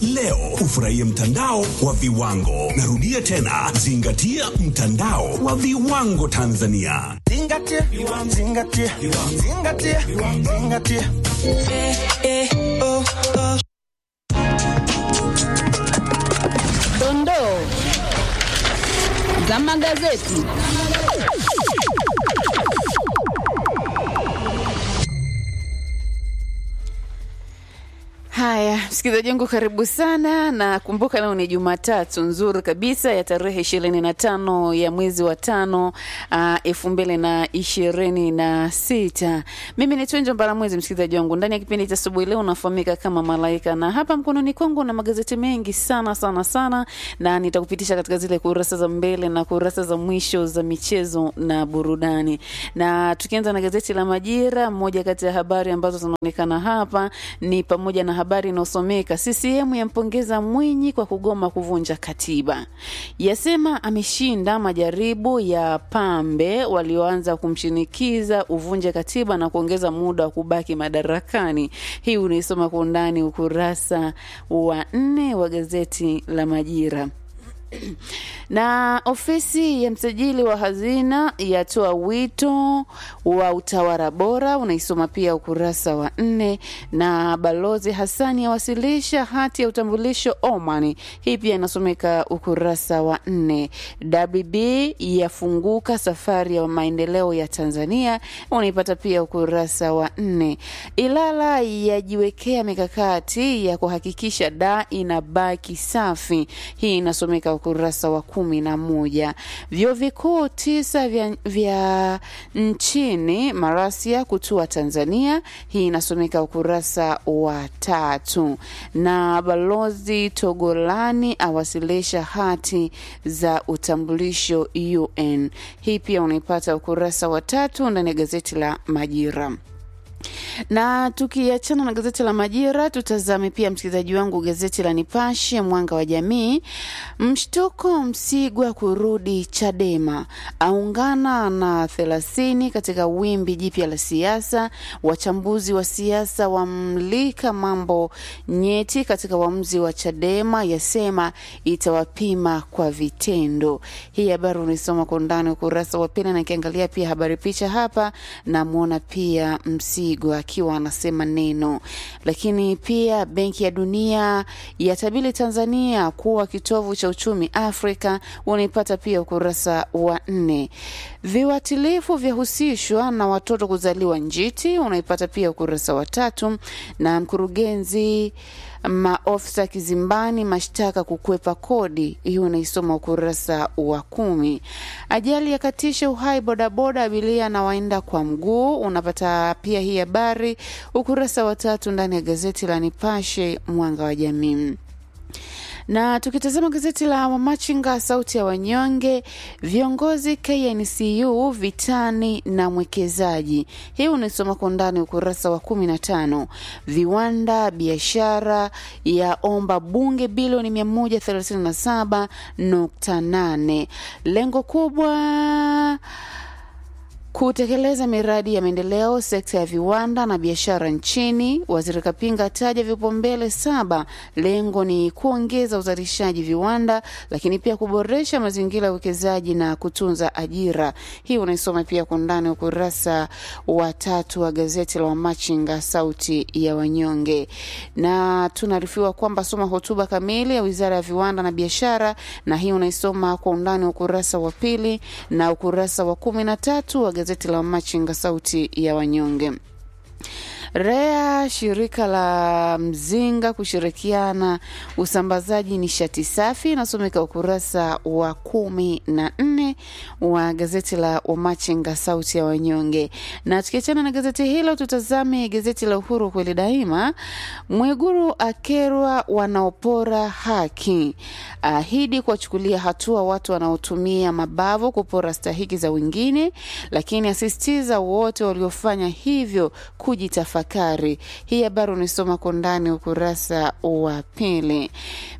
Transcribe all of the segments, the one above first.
leo ufurahie mtandao wa viwango. Narudia tena, zingatia mtandao wa viwango Tanzania. Zingatia, zingatia, zingatia, zingatia. Dondoo za magazeti. Haya, msikilizaji wangu, karibu sana, na kumbuka leo ni Jumatatu nzuri kabisa ya tarehe ishirini na tano ya mwezi wa tano elfu mbili na ishirini na sita. Mimi ni Twenjo Mbaramwezi, msikilizaji wangu, ndani ya kipindi cha asubuhi leo unafahamika kama Malaika, na hapa mkononi kwangu na magazeti mengi sana sana sana, na nitakupitisha katika zile kurasa za mbele na kurasa za mwisho za michezo na burudani. Na tukianza na gazeti la Majira, moja kati ya habari ambazo zinaonekana hapa ni pamoja na habari inayosomeka CCM yampongeza Mwinyi kwa kugoma kuvunja katiba, yasema ameshinda majaribu ya pambe walioanza kumshinikiza uvunje katiba na kuongeza muda wa kubaki madarakani. Hii unaisoma kwa undani ukurasa wa nne wa gazeti la Majira na ofisi ya msajili wa hazina yatoa wito wa utawala bora, unaisoma pia ukurasa wa nne. Na balozi Hasani awasilisha hati ya utambulisho Oman, hii pia inasomeka ukurasa wa nne. WB yafunguka safari ya maendeleo ya Tanzania, unaipata pia ukurasa wa nne. Ilala yajiwekea mikakati ya kuhakikisha daa inabaki safi, hii inasomeka ukurasa wa kumi na moja. Vyuo vikuu tisa vya, vya nchini marasia kutua Tanzania, hii inasomeka ukurasa wa tatu. Na balozi Togolani awasilisha hati za utambulisho UN, hii pia unaipata ukurasa wa tatu ndani ya gazeti la Majira na tukiachana na gazeti la Majira, tutazame pia msikilizaji wangu gazeti la Nipashe Mwanga wa Jamii. Mshtuko Msigwa kurudi Chadema, aungana na thelathini katika wimbi jipya la siasa. Wachambuzi wa siasa wamlika mambo nyeti katika uamuzi wa Chadema, yasema itawapima kwa vitendo. Hii habari unaisoma kwa undani ukurasa wa pili, na ikiangalia pia habari picha hapa, namwona pia Msigwa akiwa anasema neno. Lakini pia Benki ya Dunia yatabiri Tanzania kuwa kitovu cha uchumi Afrika, unaipata pia ukurasa wa nne. Viwatilifu vyahusishwa na watoto kuzaliwa njiti, unaipata pia ukurasa wa tatu. Na mkurugenzi maofisa kizimbani mashtaka kukwepa kodi, hiyo unaisoma ukurasa wa kumi. Ajali yakatisha uhai bodaboda abiria na waenda kwa mguu, unapata pia hii habari ukurasa wa tatu ndani ya gazeti la Nipashe Mwanga wa Jamii na tukitazama gazeti la Wamachinga sauti ya wanyonge, viongozi KNCU vitani na mwekezaji, hii unaisoma kwa undani ukurasa wa kumi na tano. Viwanda biashara ya omba bunge bilioni mia moja thelathini na saba nukta nane lengo kubwa kutekeleza miradi ya maendeleo sekta ya viwanda na biashara nchini. Waziri Kapinga ataja vipaumbele saba. Lengo ni kuongeza uzalishaji viwanda, lakini pia kuboresha mazingira ya uwekezaji na kutunza ajira. Hii unaisoma pia kwa undani ukurasa wa tatu wa gazeti la Wamachinga sauti ya wanyonge, na tunaarifiwa kwamba soma hotuba kamili ya wizara ya viwanda na biashara, na hii unaisoma kwa undani ukurasa wa pili na ukurasa wa kumi na tatu wa gazeti la Machinga sauti ya wanyonge. REA shirika la Mzinga kushirikiana usambazaji nishati safi inasomeka ukurasa wa kumi na nne wa gazeti la Wamachinga sauti ya wanyonge. Na tukiachana na gazeti hilo, tutazame gazeti la Uhuru kweli daima. Mwiguru akerwa wanaopora haki, ahidi kuwachukulia hatua watu wanaotumia mabavu kupora stahiki za wengine, lakini asisitiza wote waliofanya hivyo kujitafakari. Hii habari unaisoma kwa ndani ukurasa wa pili.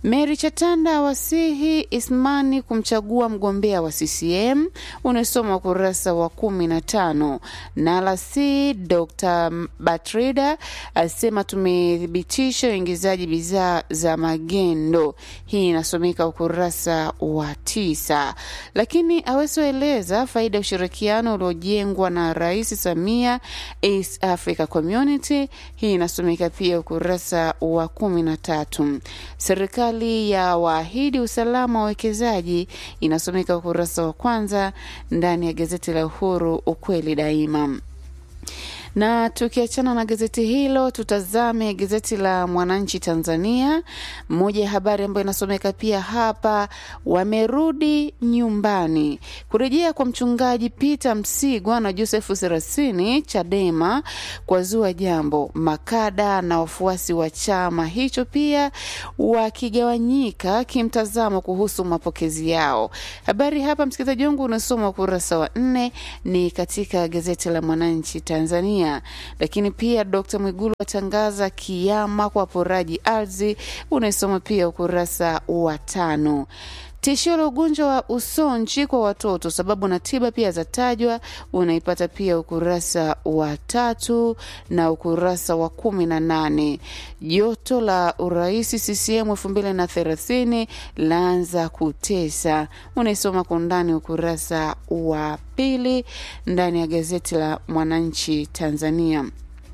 Mary Chatanda wasihi Ismani kumchagua mgombea wa CCM, unasoma ukurasa wa kumi na tano. Nalasi Dr. Batrida asema tumethibitisha uingizaji bidhaa za magendo. Hii inasomeka ukurasa wa tisa. Lakini awesoeleza faida ya ushirikiano uliojengwa na Rais Samia East Africa Community. Hii inasomeka pia ukurasa wa kumi na tatu. Serikali ya waahidi usalama wa wawekezaji inasomeka ukurasa wa kwanza ndani ya gazeti la Uhuru, ukweli daima na tukiachana na gazeti hilo tutazame gazeti la Mwananchi Tanzania. Moja ya habari ambayo inasomeka pia hapa, wamerudi nyumbani. Kurejea kwa mchungaji Peter Msigwa na Joseph Serasini Chadema kwa zua jambo, makada na wafuasi wa chama hicho pia wakigawanyika kimtazamo kuhusu mapokezi yao. Habari hapa, msikilizaji wangu, unasoma ukurasa wa nne, ni katika gazeti la Mwananchi Tanzania. Lakini pia Dkt. Mwigulu atangaza kiama kwa poraji ardhi, unaisoma pia ukurasa wa tano. Tishio la ugonjwa wa usonji kwa watoto, sababu na tiba pia zatajwa, unaipata pia ukurasa wa tatu na ukurasa wa kumi na nane. Joto la urais CCM elfu mbili na thelathini laanza kutesa, unaisoma kwa undani ukurasa wa pili ndani ya gazeti la Mwananchi Tanzania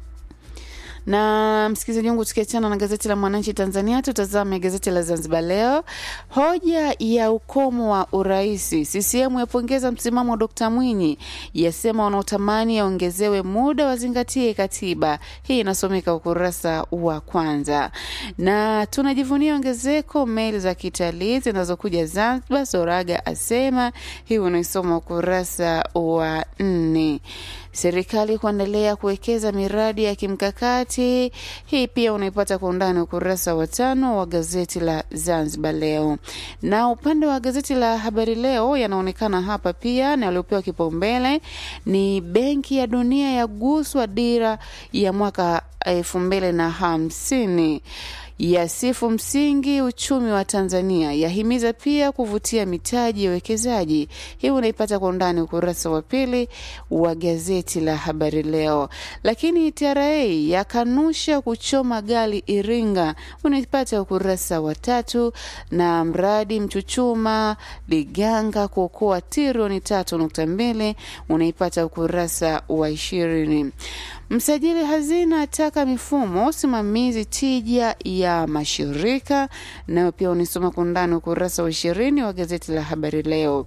na msikilizaji wangu, tukiachana na gazeti la Mwananchi Tanzania, tutazame gazeti la Zanzibar Leo. Hoja ya ukomo wa uraisi, CCM yapongeza msimamo wa Dkt Mwinyi, yasema wanaotamani yaongezewe muda wazingatie katiba. Hii inasomeka ukurasa wa kwanza. Na tunajivunia ongezeko meli za kitalii zinazokuja Zanzibar, Soraga asema. Hii unaisoma ukurasa wa nne. Serikali kuendelea kuwekeza miradi ya kimkakati. Hii pia unaipata kwa undani ukurasa wa tano wa gazeti la Zanzibar Leo. Na upande wa gazeti la Habari Leo yanaonekana hapa pia, na yaliyopewa kipaumbele ni Benki ya Dunia yaguswa dira ya mwaka elfu mbili na hamsini yasifu msingi uchumi wa Tanzania, yahimiza pia kuvutia mitaji ya uwekezaji. Hii unaipata kwa undani ukurasa wa pili wa gazeti la Habari Leo. Lakini TRA yakanusha kuchoma gari Iringa, unaipata ukurasa wa tatu, na mradi Mchuchuma Liganga kuokoa trilioni tatu nukta mbili unaipata ukurasa wa ishirini. Msajili hazina ataka mifumo usimamizi tija ya mashirika, nayo pia unisoma kwa undani ukurasa wa ishirini wa gazeti la Habari Leo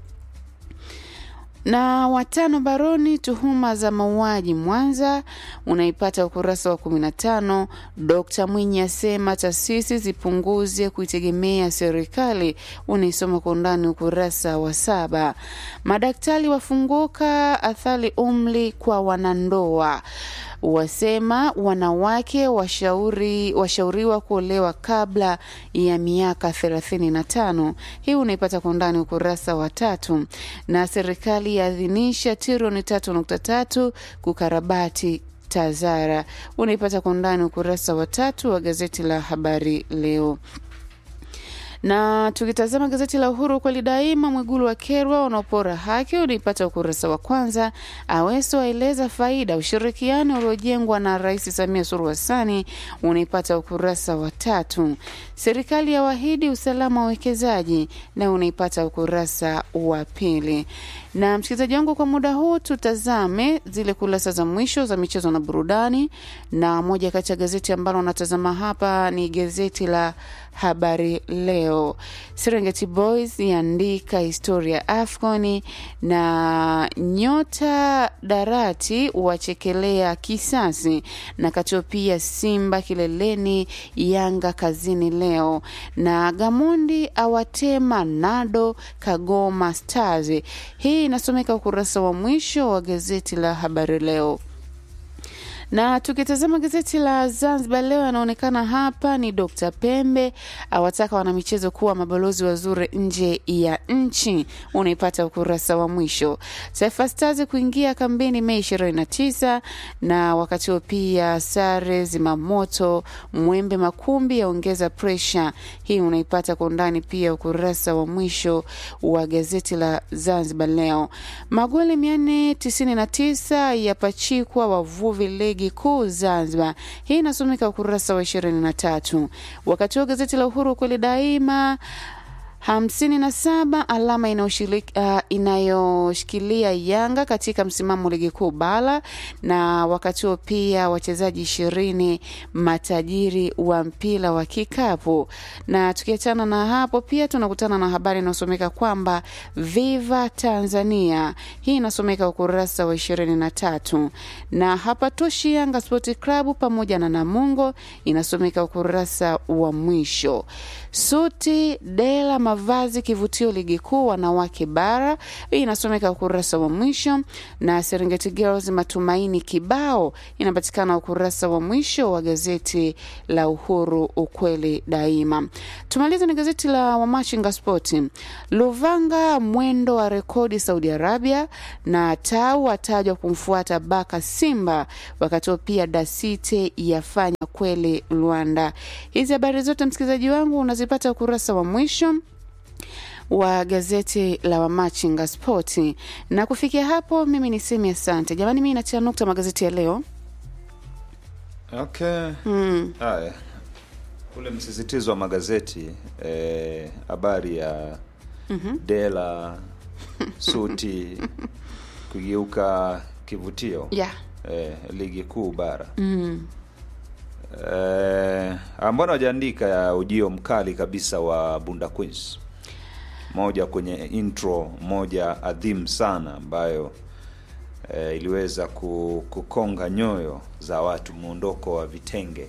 na watano baroni tuhuma za mauaji Mwanza, unaipata ukurasa wa 15. Dkt Mwinyi asema taasisi zipunguze kuitegemea serikali, unaisoma kwa undani ukurasa wa saba. Madaktari wafunguka athari umri kwa wanandoa wasema wanawake washauri, washauriwa kuolewa kabla ya miaka 35. Hii unaipata kwa undani ukurasa wa tatu. Na serikali yaadhinisha trilioni 3.3 kukarabati Tazara, unaipata kwa undani ukurasa wa tatu wa gazeti la Habari Leo na tukitazama gazeti la Uhuru kweli daima, Mwigulu wa kerwa wanaopora haki, unaipata ukurasa wa kwanza. Aweso aeleza faida ushirikiano uliojengwa na Rais Samia Suluhu Hassani, unaipata ukurasa wa tatu. Serikali ya wahidi usalama wa wekezaji, na unaipata ukurasa wa pili. Na msikilizaji wangu, kwa muda huu tutazame zile kurasa za mwisho za michezo na burudani, na moja kati ya gazeti ambalo unatazama hapa ni gazeti la Habari Leo. Serengeti Boys yaandika historia AFCON na nyota Darati wachekelea kisasi, na Katopia Simba kileleni, Yanga kazini leo, na Gamondi awatema Nado Kagoma Stars. Hii inasomeka ukurasa wa mwisho wa gazeti la Habari Leo Na tukitazama gazeti la Zanzibar leo, anaonekana hapa ni Dr. Pembe awataka wanamichezo kuwa mabalozi wazuri nje ya nchi. Unaipata ukurasa wa mwisho. Taifa Stars kuingia kambini Mei 29, na wakati huo pia sare zimamoto Mwembe Makumbi yaongeza presha. Hii unaipata kwa undani pia ukurasa wa mwisho wa gazeti la Zanzibar leo. Magoli 499 yapachikwa wavuvi ligi kuu Zanzibar. Hii inasomeka ukurasa wa 23. Wakati huo gazeti la Uhuru kweli daima hamsini na saba alama inayoshiriki- ah, inayoshikilia Yanga katika msimamo ligi kuu bara, na wakati huo pia wachezaji ishirini matajiri wa mpira wa kikapu. Na tukiachana na hapo, pia tunakutana na habari inayosomeka kwamba Viva Tanzania, hii inasomeka ukurasa wa ishirini na tatu na hapatoshi Yanga Sport Club pamoja na Namungo inasomeka ukurasa wa mwisho. Suti dela mavazi kivutio ligi kuu wanawake bara, hii inasomeka ukurasa wa mwisho. Na Serengeti Girls matumaini kibao inapatikana ukurasa wa mwisho wa gazeti la Uhuru ukweli daima. Tumalize na gazeti la Wamachinga Sport. Luvanga mwendo wa rekodi Saudi Arabia, na Tau atajwa kumfuata Baka Simba, wakati huo pia Dasite yafanya kweli Rwanda. Hizi habari zote msikilizaji wangu unazipata ukurasa wa mwisho wa gazeti la Wamachinga Spoti. Na kufikia hapo, mimi ni semi asante jamani, mimi natia nukta magazeti ya leo. Okay. Mm. Haya, ule msisitizo wa magazeti eh, habari ya dela suti kugeuka kivutio Yeah. eh, ligi kuu bara Mm. eh, mbona wajaandika ya ujio mkali kabisa wa Bunda Queens, moja kwenye intro moja adhimu sana ambayo eh, iliweza ku- kukonga nyoyo za watu, muondoko wa vitenge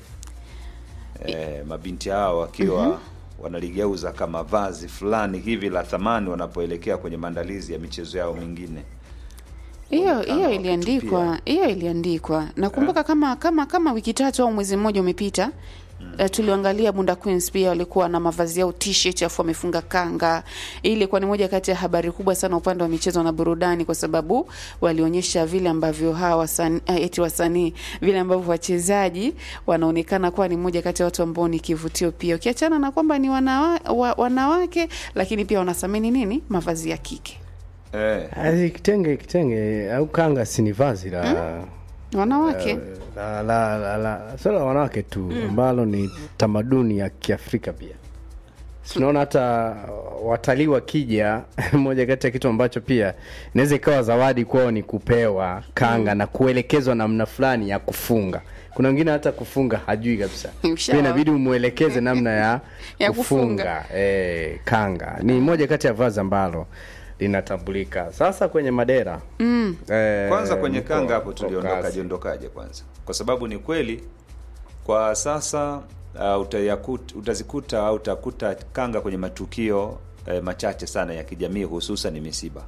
eh, mabinti hao wakiwa wanaligeuza kama vazi fulani hivi la thamani wanapoelekea kwenye maandalizi ya michezo yao mingine. hiyo Muonekano hiyo wa iliandikwa kutupia. hiyo iliandikwa nakumbuka kama kama kama wiki tatu au mwezi mmoja umepita Uh, tuliangalia Bunda Queens pia walikuwa na mavazi yao t-shirt afu wamefunga kanga. Hii ilikuwa ni moja kati ya habari kubwa sana upande wa michezo na burudani, kwa sababu walionyesha vile ambavyo hawa wasanii uh, eti wasanii vile ambavyo wachezaji wanaonekana kuwa ni moja kati ya watu ambao ni kivutio pia, ukiachana na kwamba ni wanawa, wa, wanawake, lakini pia wanathamini nini mavazi ya kike Eh, Asi kitenge kitenge au kanga si ni vazi la wanawake la la la, la sio la wanawake tu ambalo ni tamaduni ya Kiafrika pia. Tunaona hata watalii wakija, moja kati ya kitu ambacho pia inaweza ikawa zawadi kwao ni kupewa kanga na kuelekezwa namna fulani ya kufunga. Kuna wengine hata kufunga hajui kabisa, Ushawa. pia inabidi umwelekeze namna ya, Ya kufunga, kufunga. Eh, kanga ni moja kati ya vazi ambalo linatambulika sasa kwenye madera mm. eh, kwanza kwenye mko- kanga hapo mko tuliondoka kazi. jiondokaje kwanza kwa sababu ni kweli kwa sasa uh, utayakut, utazikuta au utakuta kanga kwenye matukio eh, machache sana ya kijamii hususan misiba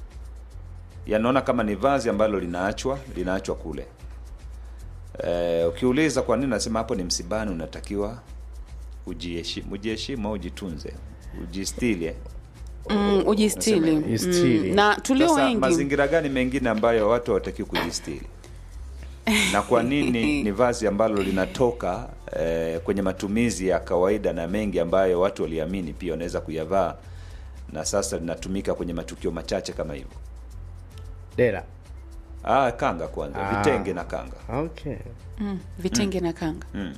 yanaona kama ni vazi ambalo linaachwa linaachwa kule eh, ukiuliza kwa nini nasema hapo ni msibani unatakiwa ujiheshimu ujiheshimu au ujitunze ujistili eh. mm, ujistili Ujistili. mm. na tulio Sasa wengi mazingira gani mengine ambayo watu hawatakiwi kujistiri na kwa nini ni vazi ambalo linatoka eh, kwenye matumizi ya kawaida na mengi ambayo watu waliamini pia wanaweza kuyavaa na sasa linatumika kwenye matukio machache kama hivyo dera ah, kanga kwanza Ah. vitenge na kanga okay. mm, vitenge na kanga mm.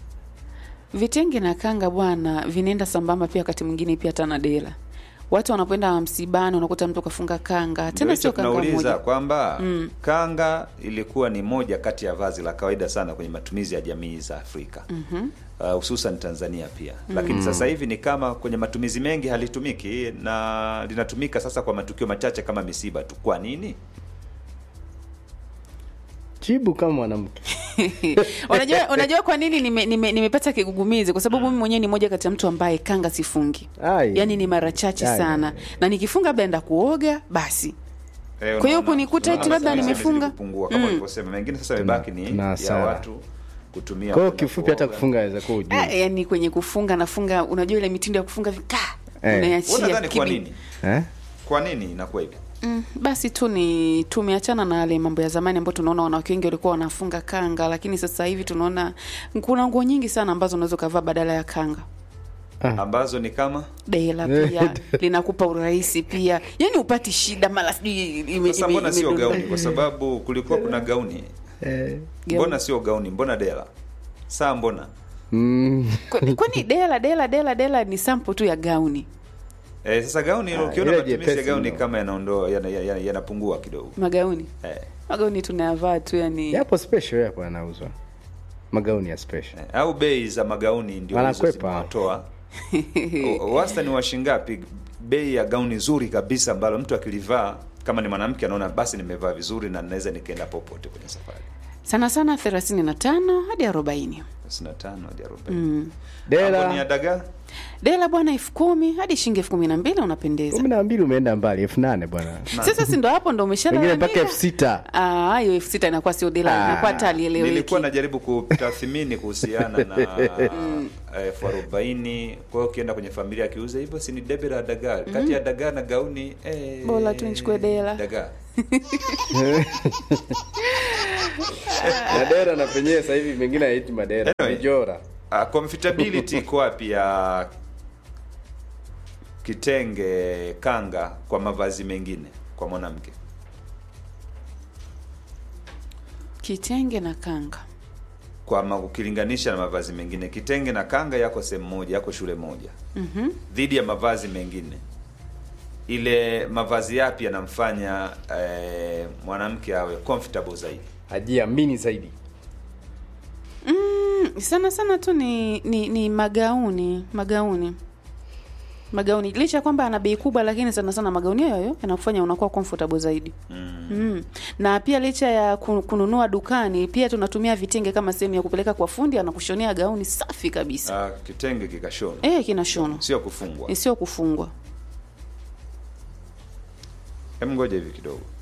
vitenge na kanga bwana vinaenda sambamba pia wakati mwingine pia hata na dela watu wanapoenda msibani unakuta mtu kafunga kanga Ndio tena hicho sio kanga tunauliza moja kwamba kanga ilikuwa ni moja kati ya vazi la kawaida sana kwenye matumizi ya jamii za Afrika uh, hususan Tanzania pia lakini sasa hivi ni kama kwenye matumizi mengi halitumiki na linatumika sasa kwa matukio machache kama misiba tu. Kwa nini? jibu kama mwanamke unajua unajua kwa nini nimepata nime, nimepata kigugumizi kwa sababu mimi mwenyewe ni moja kati ya mtu ambaye kanga sifungi Ai. yaani ni mara chache Ai. sana na nikifunga labda enda kuoga basi Eh, Kwa hiyo unaona- kunikuta eti unaona labda sasa nimefunga? imezidi kupungua kama ulivyosema mengine sasa imebaki ni na ya hasara. watu kutumia kwa hiyo kwenda kifupi hata kuoga. kufunga aweza kuwa ujui Ah, yani kwenye kufunga nafunga unajua ile mitindo ya kufunga vika Eh. Wewe unaiachia unadhani kwa kibi- nini eh? kwa nini inakuwa hivi Mm, basi tu ni tumeachana na yale mambo ya zamani ambayo tunaona wanawake wengi walikuwa wanafunga kanga, lakini sasa hivi tunaona kuna nguo nyingi sana ambazo unaweza ukavaa badala ya kanga. ambazo ni kama Dela pia linakupa urahisi pia, yani upati shida mara sijui ime- sasa ime- mbona sio imedondoka. gauni kwa sababu kulikuwa kuna gauni mbona sio gauni mbona dela saa mbona mm. Kwani- Kwani dela dela dela dela ni sample tu ya gauni eh, sasa gauni Ah, ukiona ile matumizi ya jepesi gauni mno. kama yanaondoa yana- yana- yanapungua kidogo magauni eh, magauni tunayavaa tu yani yapo special yapo yanauzwa magauni ya special eh, au bei za magauni ndio hizo Wanakwepa. zimewatoa O- wastani wa shingapi bei ya gauni zuri kabisa ambalo mtu akilivaa kama ni mwanamke anaona basi nimevaa vizuri na naweza nikaenda popote kwenye safari sana sana 35 hadi 40 55 hadi 40 Dela. Hapo ni ya dagaa dela bwana elfu kumi hadi shilingi elfu kumi na mbili unapendeza kumi na mbili umeenda mbali elfu nane bwana sasa si ndo hapo ndo wengine mpaka umeshalalamika elfu sita Ah, hiyo elfu sita inakuwa sio dela Ah, inakuwa hata alieleweki nilikuwa najaribu kutathmini kuhusiana na elfu arobaini kwa hiyo ukienda kwenye familia akiuza hivyo si ni debe la dagaa kati ya dagaa na gauni eh, Bora tu nichukue dela. dagaa madera na penyewe sasa hivi mengine haiti madera Anyway. mijora uh, comfortability iko wapi ya kitenge kanga kwa mavazi mengine kwa mwanamke kitenge na kanga kwa ma, ukilinganisha na mavazi mengine kitenge na kanga yako sehemu moja yako shule moja mm-hmm. dhidi ya mavazi mengine ile mavazi yapi yanamfanya eh, mwanamke awe comfortable zaidi hajiamini zaidi Mm, sana sana tu ni, ni ni magauni magauni magauni licha ya kwamba ana bei kubwa lakini sana sana magauni hayo hayo yanakufanya unakuwa comfortable zaidi mm. Mm. na pia licha ya ku- kununua dukani pia tunatumia vitenge kama sehemu ya kupeleka kwa fundi anakushonea gauni safi kabisa uh, kitenge kikashona eh kinashonwa sio kufungwa sio kufungwa hem ngoja hivi kidogo